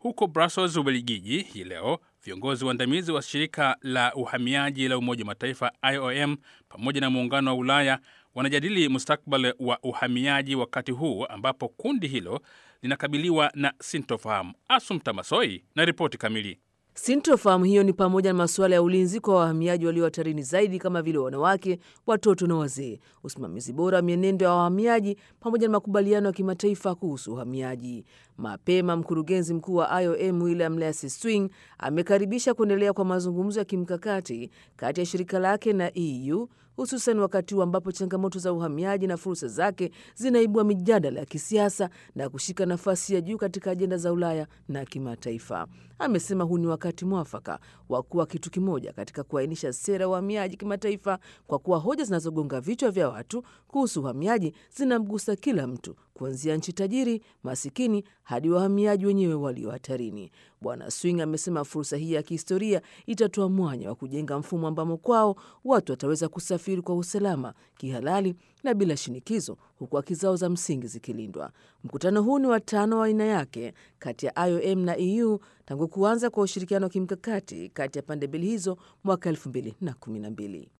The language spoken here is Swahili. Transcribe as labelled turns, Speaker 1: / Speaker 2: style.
Speaker 1: Huko Brussels, Ubelgiji, hii leo viongozi waandamizi wa shirika la uhamiaji la Umoja wa Mataifa IOM pamoja na Muungano wa Ulaya wanajadili mustakbali wa uhamiaji wakati huu ambapo kundi hilo linakabiliwa na sintofahamu. Asumta Masoi na ripoti kamili.
Speaker 2: Sintofahamu hiyo ni pamoja na masuala ya ulinzi kwa wahamiaji walio hatarini zaidi kama vile wanawake, watoto na wazee, usimamizi bora wa mienendo ya wahamiaji, pamoja na makubaliano ya kimataifa kuhusu uhamiaji. Mapema mkurugenzi mkuu wa IOM William Lacy Swing amekaribisha kuendelea kwa mazungumzo ya kimkakati kati ya shirika lake na EU hususan wakati huu ambapo changamoto za uhamiaji na fursa zake zinaibua mijadala ya kisiasa na kushika nafasi ya juu katika ajenda za Ulaya na kimataifa. Amesema huu ni wakati mwafaka wa kuwa kitu kimoja katika kuainisha sera ya uhamiaji kimataifa, kwa kuwa hoja zinazogonga vichwa vya watu kuhusu uhamiaji zinamgusa kila mtu, kuanzia nchi tajiri, masikini hadi wahamiaji wenyewe walio hatarini. Bwana Swing amesema fursa hii ya kihistoria itatoa mwanya wa kujenga mfumo ambamo kwao watu wataweza kusafiri kwa usalama, kihalali na bila shinikizo, huku haki zao za msingi zikilindwa. Mkutano huu ni wa tano wa aina yake kati ya IOM na EU tangu kuanza kwa ushirikiano wa kimkakati kati ya pande mbili hizo mwaka 2012.